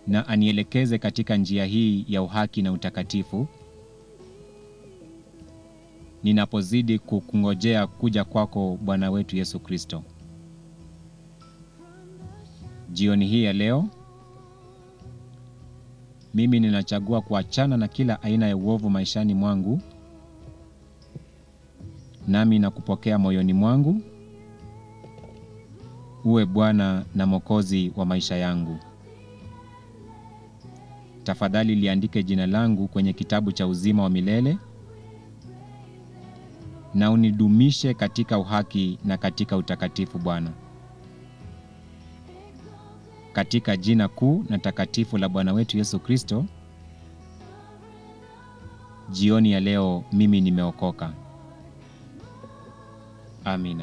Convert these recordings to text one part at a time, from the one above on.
na anielekeze katika njia hii ya uhaki na utakatifu ninapozidi kukungojea kuja kwako Bwana wetu Yesu Kristo. Jioni hii ya leo mimi ninachagua kuachana na kila aina ya uovu maishani mwangu, nami nakupokea moyoni mwangu uwe Bwana na Mwokozi wa maisha yangu. Tafadhali liandike jina langu kwenye kitabu cha uzima wa milele na unidumishe katika uhaki na katika utakatifu Bwana. Katika jina kuu na takatifu la Bwana wetu Yesu Kristo, jioni ya leo mimi nimeokoka. Amina.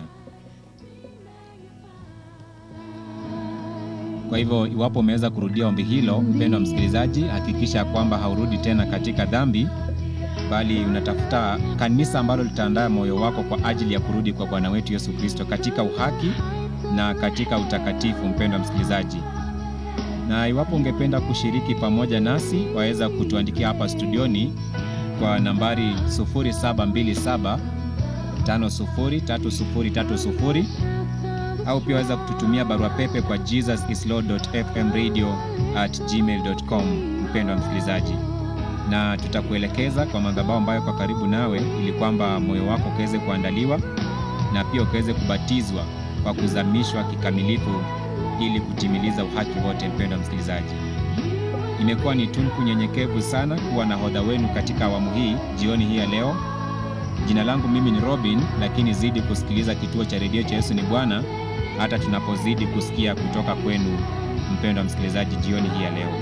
Kwa hivyo iwapo umeweza kurudia ombi hilo, mpendwa msikilizaji, hakikisha kwamba haurudi tena katika dhambi, bali unatafuta kanisa ambalo litaandaa moyo wako kwa ajili ya kurudi kwa Bwana wetu Yesu Kristo katika uhaki na katika utakatifu. Mpendwa msikilizaji, na iwapo ungependa kushiriki pamoja nasi, waweza kutuandikia hapa studioni kwa nambari 0727 503030 au pia waweza kututumia barua pepe kwa jesusislord.fmradio@gmail.com. Mpendwa msikilizaji, na tutakuelekeza kwa madhabahu ambayo kwa karibu nawe, ili kwamba moyo wako ukaweze kuandaliwa na pia ukaweze kubatizwa kwa kuzamishwa kikamilifu ili kutimiliza uhaki wote. Mpendwa msikilizaji, imekuwa ni tunku nyenyekevu sana kuwa na hodha wenu katika awamu hii jioni hii ya leo. Jina langu mimi ni Robin, lakini zidi kusikiliza kituo cha redio cha Yesu ni Bwana hata tunapozidi kusikia kutoka kwenu mpendwa msikilizaji jioni hii ya leo.